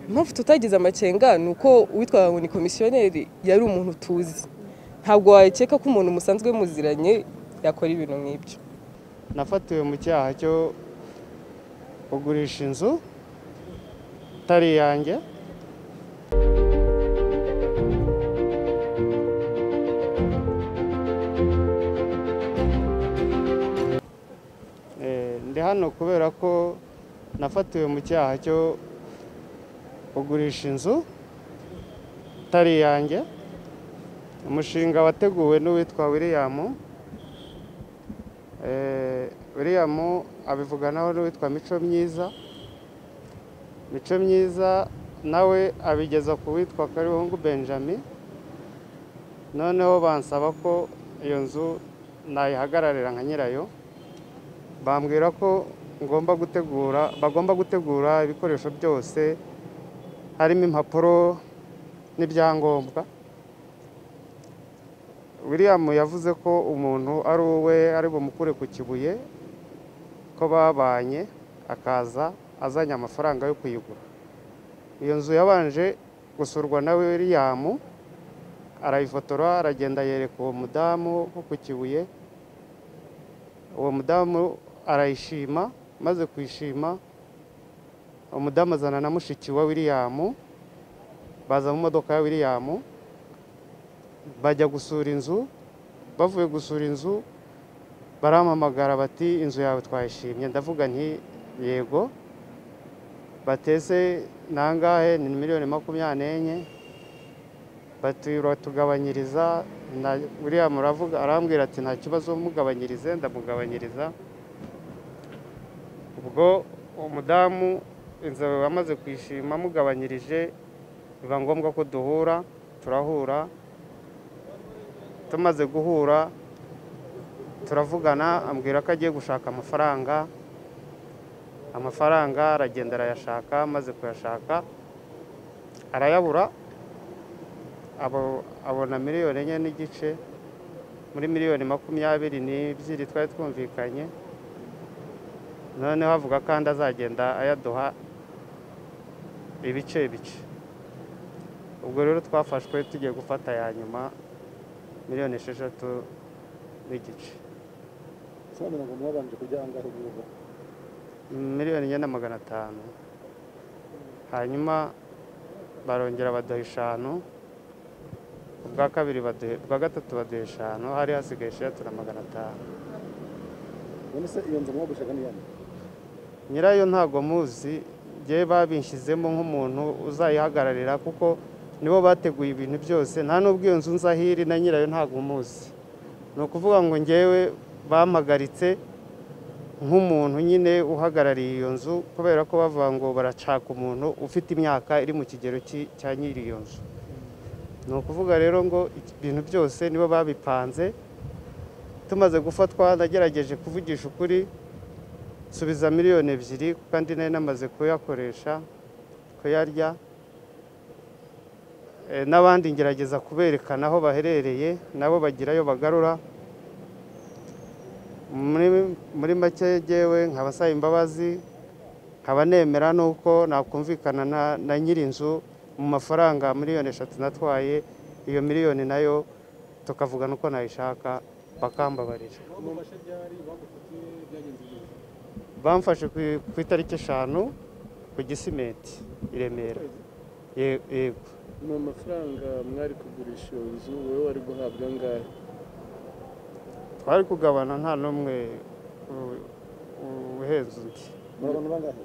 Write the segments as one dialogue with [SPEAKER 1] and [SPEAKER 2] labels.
[SPEAKER 1] impamvu tutagize amakenga ni uko uwitwa ngo ni komisiyoneri yari umuntu tuzi ntabwo wakeka ko umuntu musanzwe muziranye yakora ibintu nk'ibyo
[SPEAKER 2] nafatiwe mu cyaha cyo kugurisha inzu itari iyanjye Eh, ndi hano kubera ko nafatiwe mu cyaha cyo kugurisha inzu itari iyanjye umushinga wateguwe n'uwitwa william Eh, william abivuganaho n'uwitwa mico myiza mico myiza nawe abigeza ku witwa karibungu benjamin noneho bansaba ko iyo nzu nayihagararira nka nyirayo bambwira ko ngomba gutegura bagomba gutegura ibikoresho byose harimo impapuro n'ibyangombwa william yavuze ko umuntu ari uwe ari bumukure ku kibuye ko babanye akaza azanye amafaranga yo kuyigura iyo nzu yabanje gusurwa na william arayifotora aragenda yereka uwo mudamu wo ku kibuye uwo mudamu arayishima maze kuyishima umudamu azana na mushiki wa william baza mu modoka ya william bajya gusura inzu bavuye gusura inzu barampamagara bati inzu yawe twayishimye ndavuga nti yego batese nangahe ni miliyoni makumyabiri n'enye bati uratugabanyiriza na william aravuga arambwira ati nta kibazo mugabanyirize ndamugabanyiriza ubwo umudamu inzu amaze kwishima amugabanyirije biba ngombwa ko duhura turahura tumaze guhura turavugana ambwira ko agiye gushaka amafaranga amafaranga aragenda arayashaka amaze kuyashaka arayabura abo- abona miliyoni enye n'igice muri miliyoni makumyabiri n'ebyiri twari twumvikanye noneho avuga kandi azagenda ayaduha ibice bice ubwo rero twafashwe tugiye gufata ya nyuma miliyoni esheshatu n'igice
[SPEAKER 3] sobanura ngo mwabanje kujya ahangaha ubu
[SPEAKER 2] miliyoni enye na magana atanu hanyuma barongera baduha eshanu ubwa kabiri baduha ubwa gatatu baduha eshanu hari hasigaye eshatu na magana atanu
[SPEAKER 3] none se iyo nzu mwagurishaga ni iyande
[SPEAKER 2] nyirayo ntabwo muzi njyewe babinshyizemo nk'umuntu uzayihagararira kuko nibo bateguye ibintu byose nta n'ubwo iyo nzu nzahiri na nyirayo ntabwo muzi ni ukuvuga ngo njyewe bampagaritse nk'umuntu nyine uhagarariye iyo nzu kubera ko bavuga ngo baracaka umuntu ufite imyaka iri mu kigero cy'i- cya nyiri iyo nzu ni ukuvuga rero ngo ibintu byose nibo babipanze tumaze gufatwa nagerageje kuvugisha ukuri subiza miliyoni ebyiri kandi nari namaze kuyakoresha kuyarya Eh, n'abandi ngerageza kuberekana aho baherereye nabo bagirayo bagarura muri muri make yewe nkaba asaba imbabazi nkaba nemera n'uko nakumvikana na- na nyir'inzu mu mafaranga miliyoni eshatu natwaye iyo miliyoni nayo tukavugana uko nayishaka bakambabarira
[SPEAKER 3] mubashe byari bagufatiye byagenze neza
[SPEAKER 2] bamfashe ku- ku itariki eshanu ku gisimenti i remera Ye- yego
[SPEAKER 3] ni amafaranga mwari kugurisha iyo nzu wowe wari guhabwa angahe
[SPEAKER 2] twari kugabana nta n'umwe u- u- uhenze undi
[SPEAKER 3] muri abantu bangahe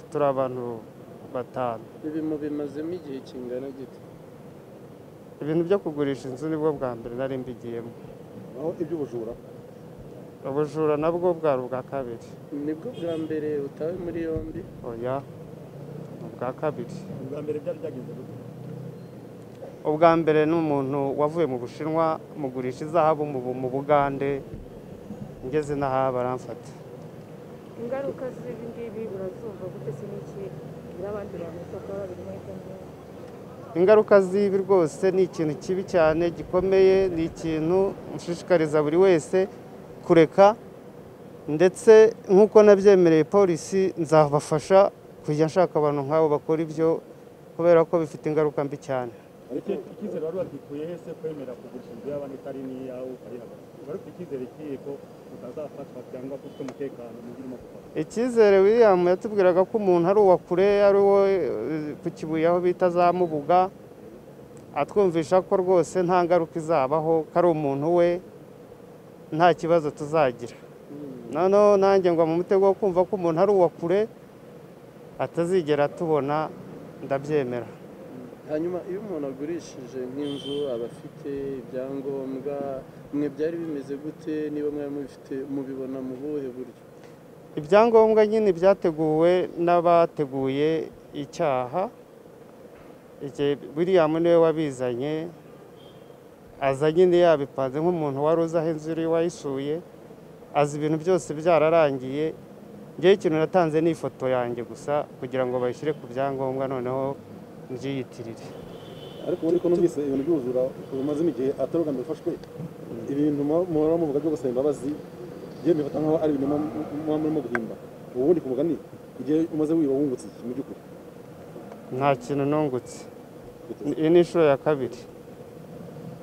[SPEAKER 2] turi abantu batanu
[SPEAKER 3] ibi mubimazemo igihe kingana gito
[SPEAKER 2] ibintu byo kugurisha inzu nibwo bwa mbere nari mbigiyemo
[SPEAKER 3] aho iby'ubujura
[SPEAKER 2] ubujura nabwo bwari ubwa kabiri
[SPEAKER 3] nibwo bwa mbere utawe muri yombi
[SPEAKER 2] oya ni ubwa kabiri
[SPEAKER 3] ubwa mbere byari byagenze gute
[SPEAKER 2] ubwa mbere ni umuntu wavuye mu bushinwa mugurisha izahabu mu Bu- mu bugande ngeze n'aha baramfata
[SPEAKER 4] ingaruka z'ibi ngibi urazumva gute se n'iki kugira abandi bantu bashobora kuba babiri muri kumwe
[SPEAKER 2] ingaruka z'ibi rwose ni ikintu kibi cyane gikomeye ni ikintu nshishikariza buri wese kureka ndetse nk'uko nabyemereye polisi nzabafasha kujya nshaka abantu nk'abo bakora ibyo kubera ko bifite ingaruka mbi cyane
[SPEAKER 5] ariko icyizere wari wagikuye he se kwemera kugurisha inzu y'abandi itari n'iyawe ukari hagati wari ufite icyizere kihe ko utazafatwa cyangwa ko ufite umutekano mu birimo gufata
[SPEAKER 2] icyizere william yatubwiraga ko umuntu ari uwa kure ari uwo eh, ku kibuye aho bita za mubuga atwumvisha ko rwose nta ngaruka izabaho ko ari umuntu we nta kibazo tuzagira noneho nanjye ngwa mu mutego wo kumva ko umuntu ari uwa kure atazigera tubona ndabyemera
[SPEAKER 3] hanyuma iyo umuntu agurishije nk'inzu aba afite ibyangombwa mwe byari bimeze gute niba mwari mubifite mubibona mu buhe buryo
[SPEAKER 2] ibyangombwa nyine byateguwe n'abateguye icyaha Iki- william niwe wabizanye aza nyine yabipanze nk'umuntu wari uzi aho inzu iri wayisuye azi ibintu byose byararangiye ngewe ikintu natanze ni ifoto yanjye gusa kugira ngo bayishyire ku byangombwa noneho mbyiyitirire
[SPEAKER 5] ariko ubundi ko numvise ibintu byuzura umazemo igihe atari ubwa mbere ufashwe ibintu mu- muhora muvuga byo gusaba imbabazi yewe mbifata nkaho ari ibintu muba- muba murimo guhimba ubundi ku mugani igihe umaze wiba wungutse iki mu by'ukuri
[SPEAKER 2] nta kintu nungutse iyi ni inshuro ya kabiri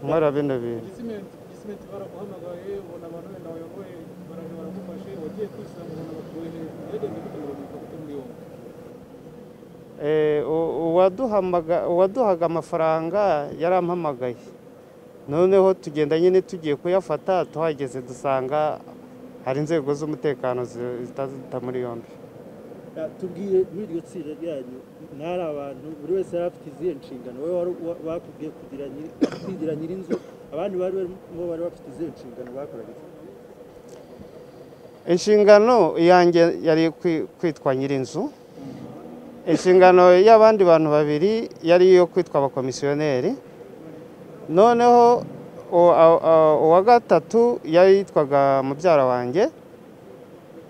[SPEAKER 2] nkora bino bintu
[SPEAKER 6] gisimenti baraguhamagaye ubona abantu wenda wayoboye baraje baragufashe wagiye kwisanga ubona bakuwe hejuru yagenze gute ngo bamwita gute muri yombi
[SPEAKER 2] Eh, u- uwaduhamaga- uwaduhaga amafaranga yarampamagaye noneho tugenda nyine tugiye kuyafata tuhageze dusanga hari inzego z'umutekano zi- zitaduta muri yombi
[SPEAKER 7] tubwiye muri iryo tsinda ryanyu ntari abantu buri wese yari afite izihe nshingano wowe wari wa- bakubwiye kugira nyiri- kwigira nyir'inzu abandi bari barimo bari bafite izihe nshingano bakoraga iki?
[SPEAKER 2] inshingano iyanjye yari kwi- kwitwa nyirinzu inshingano y'abandi bantu babiri yari iyo kwitwa abakomisiyoneri noneho u- a- a- uwa gatatu yari yitwaga mubyara wanjye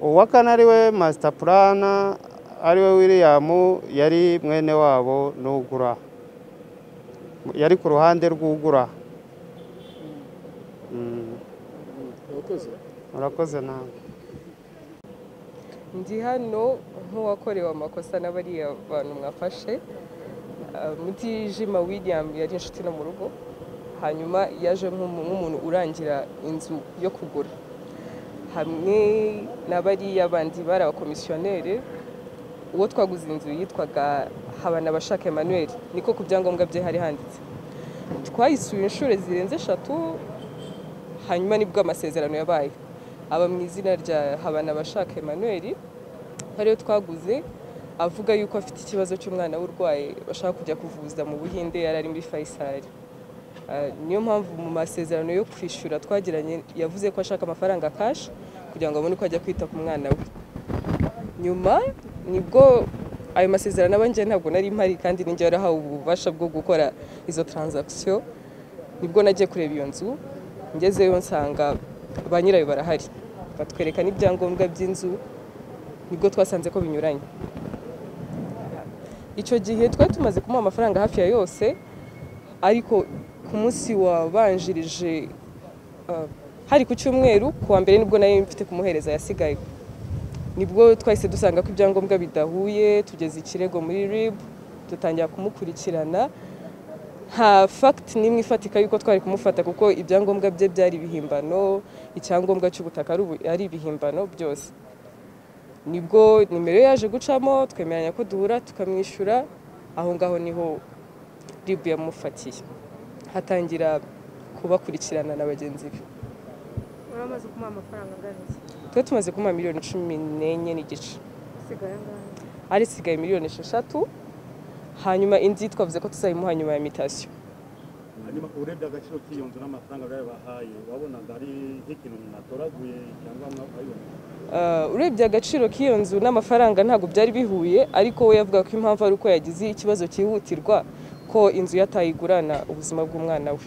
[SPEAKER 2] uwa kane ari we masita purana ari we william yari mwene wabo n'ugura yari ku ruhande rw'ugura Mm,
[SPEAKER 3] urakoze
[SPEAKER 2] murakoze nawe
[SPEAKER 1] ndi hano nk'uwakorewe amakosa na bariya bantu mwafashe Ah, mutijima william yari inshuti no mu rugo hanyuma yaje nk'umu- nk'umuntu urangira inzu yo kugura hamwe na bariya bandi bari abakomisiyoneri uwo twaguze inzu yitwaga habanabashaka emmanuel niko ku byangombwa bye hari handitse twayisuye inshuro zirenze eshatu hanyuma nibwo amasezerano yabaye aba mu izina rya habanabashaka emmanuel ariyo twaguze avuga yuko afite ikibazo cy'umwana w'urwaye bashaka kujya kuvuza mu buhinde yari ari muri fayisari Ah, niyo mpamvu mu masezerano yo kwishyura twagiranye yavuze ko ashaka amafaranga kashi kugira ngo abone uko ajya kwita ku mwana we nyuma nibwo ayo masezerano aba njye ntabwo nari mpari kandi ninjye warahawe ububasha bwo gukora izo taranzakisiyo nibwo nagiye kureba iyo nzu ngezeyo nsanga ba nyirayo barahari batwereka n'ibyangombwa by'inzu nibwo twasanze ko binyuranye icyo gihe twari tumaze kumuha amafaranga hafi ya yose ariko ku munsi wabanjirije ah, hari ku cyumweru ku wa mbere nibwo nari mfite kumuhereza yasigaye nibwo twahise dusanga ko ibyangombwa bidahuye tugeze ikirego muri rib dutangira kumukurikirana nta fagiti n'imwe ifatika y'uko twari kumufata kuko ibyangombwa bye byari ibihimbano icyangombwa cy'ubutaka ari ubu- ari ibihimbano byose nibwo nimero ye yaje gucamo twemeranya ko duhura tukamwishyura aho ngaho niho ribu yamufatiye hatangira kubakurikirana na bagenzi be
[SPEAKER 4] wari umaze kumuha amafaranga angana iki
[SPEAKER 1] twe tumaze kumuha miliyoni cumi n'enye n'igice
[SPEAKER 4] usigaye angahe
[SPEAKER 1] arisigaye miliyoni esheshatu hanyuma indi twavuze ko tuzayimuha nyuma ya mitasiyo
[SPEAKER 5] hanyuma urebye agaciro k'iyo nzu n'amafaranga bari bahaye wabonaga ari nk'ikintu umuntu atoraguye cyangwa mwayibona
[SPEAKER 1] Uh, urebye agaciro k'iyo nzu n'amafaranga ntabwo byari bihuye ariko we yavuga ko impamvu ari uko yagize ikibazo cyihutirwa ko inzu yatayigurana ubuzima bw'umwana we
[SPEAKER 8] uwo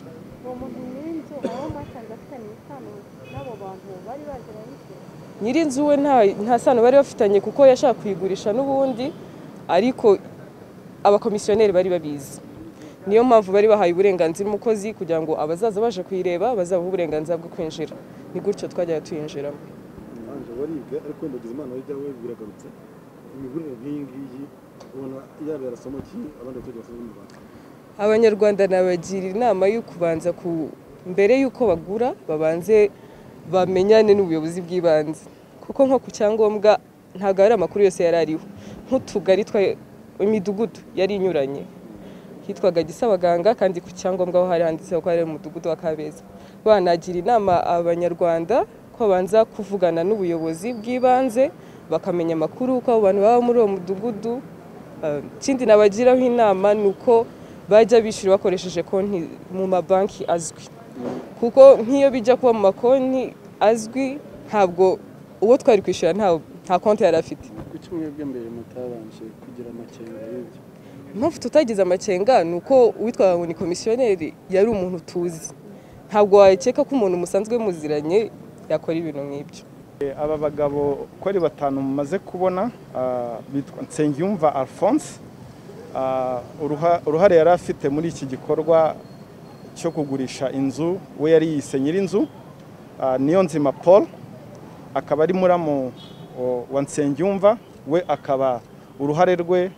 [SPEAKER 8] muntu nyir'inzu aho mwasanze afitanye isano n'abo bantu bari baje bayishyura
[SPEAKER 1] nyir'inzu we nta nta sano bari bafitanye kuko yashaka kuyigurisha n'ubundi ariko abakomisiyoneri bari babizi niyo mpamvu bari bahaye uburenganzira umukozi kugira ngo abazaza baje kuyireba bazabahe uburenganzira bwo kwinjira ni gutyo twajyaga tuyinjiramo
[SPEAKER 5] ntabwo waribwe ariko wenda ugize imana wajya we biragarutse imigurire nk'iyi ngiyi ubona yaba yarasoma iki abandi baturage basoma mu rwanda
[SPEAKER 1] abanyarwanda nabagira inama yo kubanza ku mbere y'uko bagura babanze bamenyane n'ubuyobozi bw'ibanze kuko nko ku cyangombwa ntabwo ari amakuru yose yari ariho nk'utugari twa imidugudu yari inyuranye hitwaga gisabaganga kandi ku cyangombwa ho hari handitseho ko ari umudugudu wa kabeza banagira inama abanyarwanda ko babanza kuvugana n'ubuyobozi bw'ibanze bakamenya amakuru uko abo bantu baba muri uwo mudugudu Eh, ikindi nabagiraho inama ni uko bajya bishyura bakoresheje konti mu mabanki azwi kuko nk'iyo bijya kuba mu makonti azwi ntabwo uwo twari kwishyura nta nta konti yari afite
[SPEAKER 3] kuki mwebwe mbere mutabanje kugira amakenga y'ibyo
[SPEAKER 1] impamvu tutagize amakenga ni uko uwitwa ngo ni komisiyoneri yari umuntu tuzi ntabwo wakeka ko umuntu musanzwe muziranye yakora ibintu nk'ibyo
[SPEAKER 9] aba bagabo uko ari batanu mumaze kubona ah, bitwa nsengiyumva alphonse Ah, uruha- uruhare yari afite muri iki gikorwa cyo kugurisha inzu we yari yise nyir'inzu Ah, niyo nzima paul akaba ari muramu o, wa nsengiyumva we akaba uruhare rwe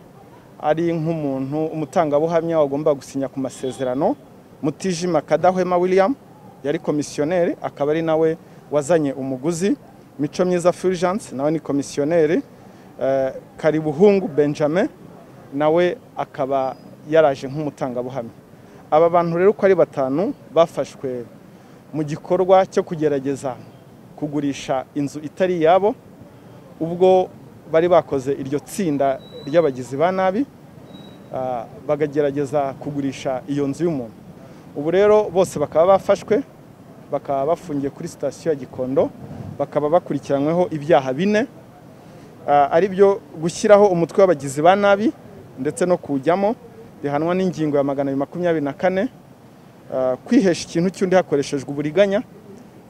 [SPEAKER 9] ari nk'umuntu umutangabuhamya wagomba gusinya ku masezerano mutijima kadahwema william yari komisiyoneri akaba ari nawe wazanye umuguzi mico myiza fulgence nawe ni komisiyoneri Eh, karibuhungu benjamin nawe akaba yaraje nk'umutangabuhamya aba bantu rero uko ari batanu bafashwe mu gikorwa cyo kugerageza kugurisha inzu itari iyabo ubwo bari bakoze iryo tsinda ry'abagizi ba nabi ah, bakagerageza kugurisha iyo nzu y'umuntu ubu rero bose bakaba bafashwe bakaba bafungiye kuri sitasiyo ya gikondo bakaba bakurikiranyweho ibyaha bine ah, ari byo gushyiraho umutwe w'abagizi ba nabi ndetse no kuwujyamo bihanwa n'ingingo ya magana abiri makumyabiri na kane Ah, kwihesha ikintu cy'undi hakoreshejwe uburiganya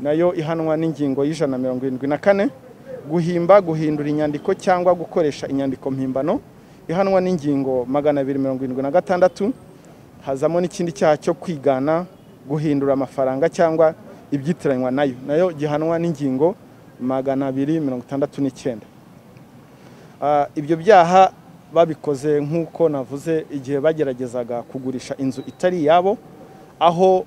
[SPEAKER 9] nayo ihanwa n'ingingo y'ijana na mirongo irindwi na kane guhimba guhindura inyandiko cyangwa gukoresha inyandiko mpimbano ihanwa n'ingingo magana abiri mirongo irindwi na gatandatu hazamo n'ikindi cyaha cyo kwigana guhindura amafaranga cyangwa ibyitiranywa nayo nayo gihanwa n'ingingo magana abiri mirongo itandatu n'icyenda Ah, ibyo byaha babikoze nk'uko navuze igihe bageragezaga kugurisha inzu itari iyabo aho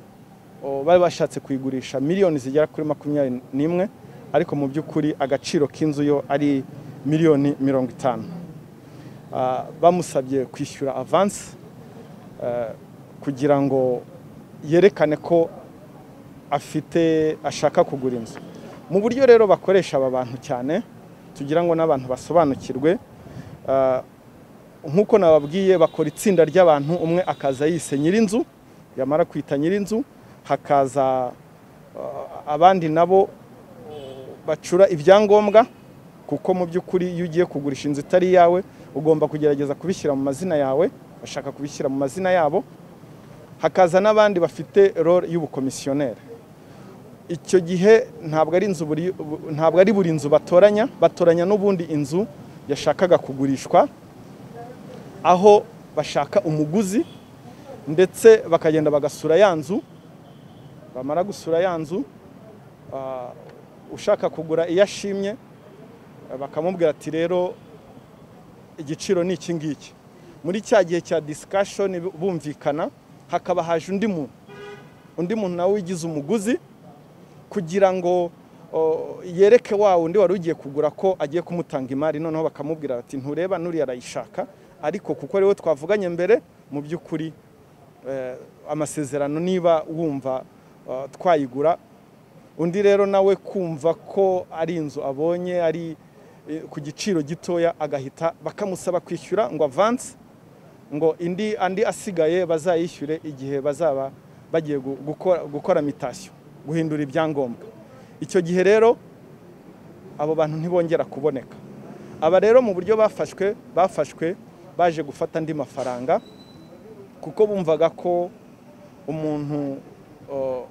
[SPEAKER 9] o, bari bashatse kuyigurisha miliyoni zigera kuri makumyabiri n'imwe ariko mu by'ukuri agaciro k'inzu yo ari miliyoni mirongo itanu Ah, bamusabye kwishyura avansi eh, kugira ngo yerekane ko afite ashaka kugura inzu mu buryo rero bakoresha aba bantu cyane tugira ngo n'abantu basobanukirwe ah, nk'uko nababwiye bakora itsinda ry'abantu umwe akaza yise nyir'inzu yamara kwita nyir'inzu hakaza ah, abandi nabo bacura ibyangombwa kuko mu by'ukuri iyo ugiye kugurisha inzu itari iyawe ugomba kugerageza kubishyira mu mazina yawe bashaka kubishyira mu mazina yabo hakaza n'abandi bafite role y'ubukomisiyoneri icyo gihe ntabwo ari inzu buri bu- ntabwo ari buri nzu batoranya batoranya n'ubundi inzu yashakaga kugurishwa aho bashaka umuguzi ndetse bakagenda bagasura ya nzu bamara gusura ya nzu ah, ushaka kugura iyo ashimye eh, bakamubwira ati rero igiciro ni iki ngiki muri cya gihe cya discussion bumvikana hakaba haje undi muntu undi muntu nawe ugize umuguzi kugira ngo o, yereke wa wundi wari ugiye kugura ko agiye kumutanga imari noneho bakamubwira bati ntureba nuriya arayishaka ariko kuko ari we twavuganye mbere mu by'ukuri eh, amasezerano niba wumva eh, twayigura undi rero nawe kumva ko ari inzu abonye ari eh, ku giciro gitoya agahita bakamusaba kwishyura ngo avanse ngo indi andi asigaye bazayishyure igihe bazaba bagiye gu- gukora, gukora mitasiyo guhindura ibyangombwa icyo gihe rero abo bantu ntibongera kuboneka aba rero mu buryo bafashwe bafashwe baje gufata andi mafaranga kuko bumvaga ko umuntu o,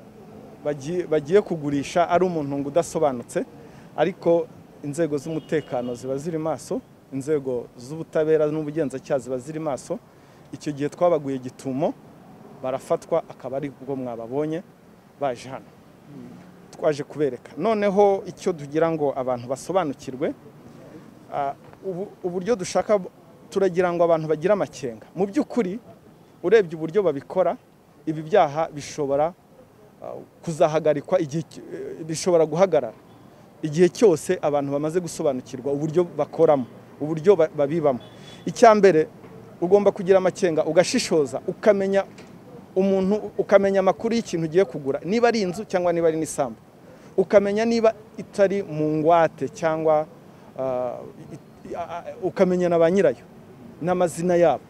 [SPEAKER 9] bagi- bagiye kugurisha ari umuntu ngo udasobanutse ariko inzego z'umutekano ziba ziri maso inzego z'ubutabera n'ubugenzacyaha ziba ziri maso icyo gihe twabaguye gitumo barafatwa akaba ari bwo mwababonye baje hano twaje kubereka noneho icyo tugira ngo abantu basobanukirwe ah, ubu- uburyo dushaka turagira ngo abantu bagire amakenga mu by'ukuri urebye uburyo babikora ibi byaha bishobora uh, kuzahagarikwa igihe cy- eh, bishobora guhagarara igihe cyose abantu bamaze gusobanukirwa uburyo bakoramo uburyo ba- babibamo icya mbere ugomba kugira amakenga ugashishoza ukamenya umuntu ukamenya amakuru y'ikintu ugiye kugura niba ari inzu cyangwa niba ari n'isambu ukamenya niba itari mu ngwate cyangwa ah, i- a- a- ukamenya na ba nyirayo n'amazina yabo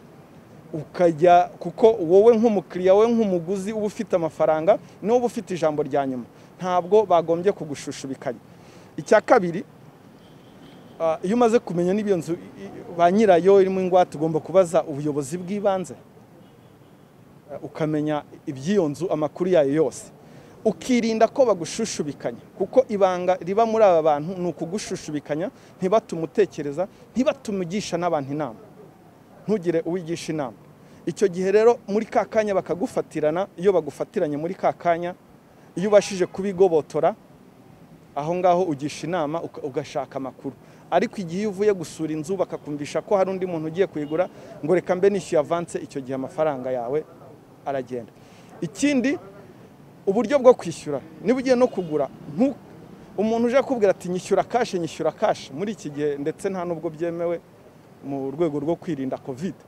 [SPEAKER 9] ukajya kuko wowe nk'umukiriya wowe nk'umuguzi uba ufite amafaranga niwe uba ufite ijambo rya nyuma ntabwo bagombye kugushushushubikanya icya kabiri ah, iyo umaze kumenya n'iyo nzu i- i- ba nyirayo irimo ingwate ugomba kubaza ubuyobozi bw'ibanze Eh, ukamenya iby'iyo nzu amakuru yayo yose ukirinda ko bagushushubikanya kuko ibanga riba muri aba bantu ni ukugushushubikanya ntibatume utekereza ntibatume ugisha n'abantu inama ntugire uwigisha inama icyo gihe rero muri ka kanya bakagufatirana iyo bagufatiranye muri ka kanya iyo ubashije kubigobotora aho ngaho ugisha inama uka- ugashaka amakuru ariko igihe iyo uvuye gusura inzu bakakumvisha ko hari undi muntu ugiye kuyigura ngo reka mbe nishyuye avanse icyo gihe amafaranga yawe aragenda ikindi uburyo bwo kwishyura niba ugiye no kugura ntu- umuntu uje akubwira ati nyishyura kashe nyishyura kashe muri iki gihe ndetse nta n'ubwo byemewe mu rwego rwo kwirinda kovide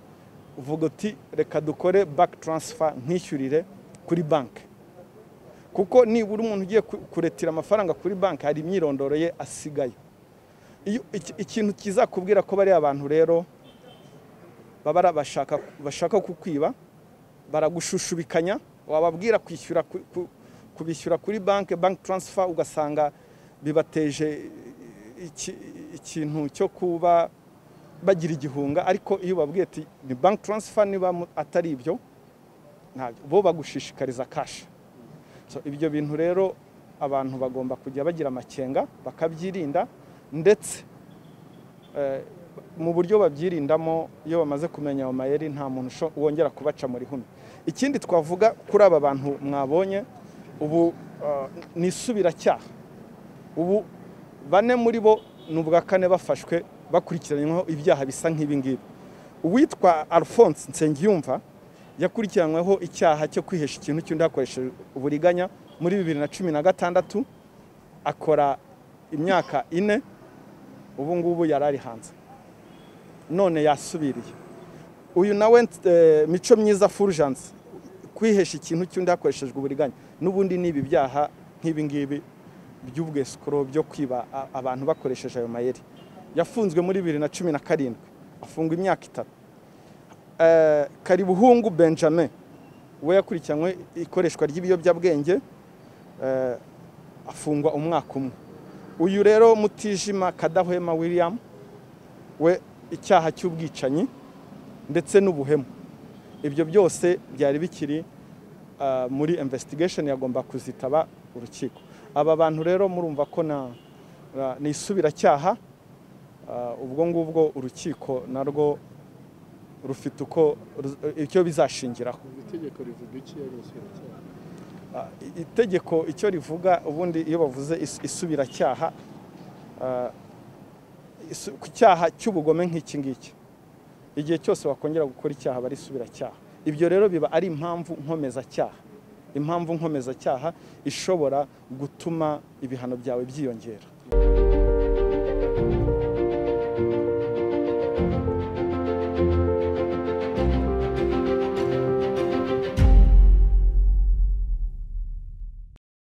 [SPEAKER 9] uvuga uti reka dukore baki taransifa nkishyurire kuri banki kuko nibura umuntu ugiye ku- kuretira amafaranga kuri banki hari imyirondoro ye asigaye Iyo- iki- ikintu kizakubwira ko bariya bantu rero baba ari abashaka bashaka kukwiba baragushushubikanya wababwira kwishyura ku- ku- kubishyura kuri banki banki taransifa ugasanga bibateje iki- ikintu cyo kuba bagira igihunga ariko iyo ubabwiye ati ni banki taransifa niba mu- atari ibyo ntabyo bo bagushishikariza kashi So, ibyo bintu rero abantu bagomba kujya bagira amakenga bakabyirinda ndetse eh, mu buryo babyirindamo iyo bamaze kumenya ayo mayeri nta muntu usho- wongera kubaca muri humwe ikindi twavuga kuri aba bantu mwabonye ubu eh, ni isubiracyaha ubu bane muri bo ni ubwa kane bafashwe bakurikiranyweho ibyaha bisa nk'ibi ngibi uwitwa alphonse nsengiyumva yakurikiranyweho icyaha cyo kwihesha ikintu cy'undi hakoresheje uburiganya muri bibiri na cumi na gatandatu akora imyaka ine ubu ngubu yari ari hanze none yasubiriye uyu nawe eh, mico myiza fulgence kwihesha ikintu cy'undi hakoreshejwe uburiganya n'ubundi ni ibi byaha nk'ibi ngibi by'ubwesikoro byo kwiba a- abantu bakoresheje ayo mayeri yafunzwe muri bibiri na cumi na karindwi afungwa imyaka itatu Eh, karibuhungu benjamin we yakurikiranywe ikoreshwa ry'ibiyobyabwenge eh, afungwa umwaka umwe uyu rero mutijima kadahwema william we icyaha cy'ubwicanyi ndetse n'ubuhemu ibyo byose byari bikiri ah, muri investigation yagomba kuzitaba urukiko aba bantu rero murumva ko na na- ni isubiracyaha ah, ubwo ngubwo urukiko narwo rufite uko ruz- icyo bizashingiraho
[SPEAKER 3] iri tegeko rivuga iki ari insubiracyaha
[SPEAKER 9] Ah, i- itegeko icyo rivuga ubundi iyo bavuze is- isubiracyaha ah, isu- ku cyaha cy'ubugome nk'iki ngiki igihe cyose wakongera gukora icyaha aba ari isubiracyaha ibyo rero biba ari impamvu nkomezacyaha impamvu nkomezacyaha ishobora gutuma ibihano byawe byiyongera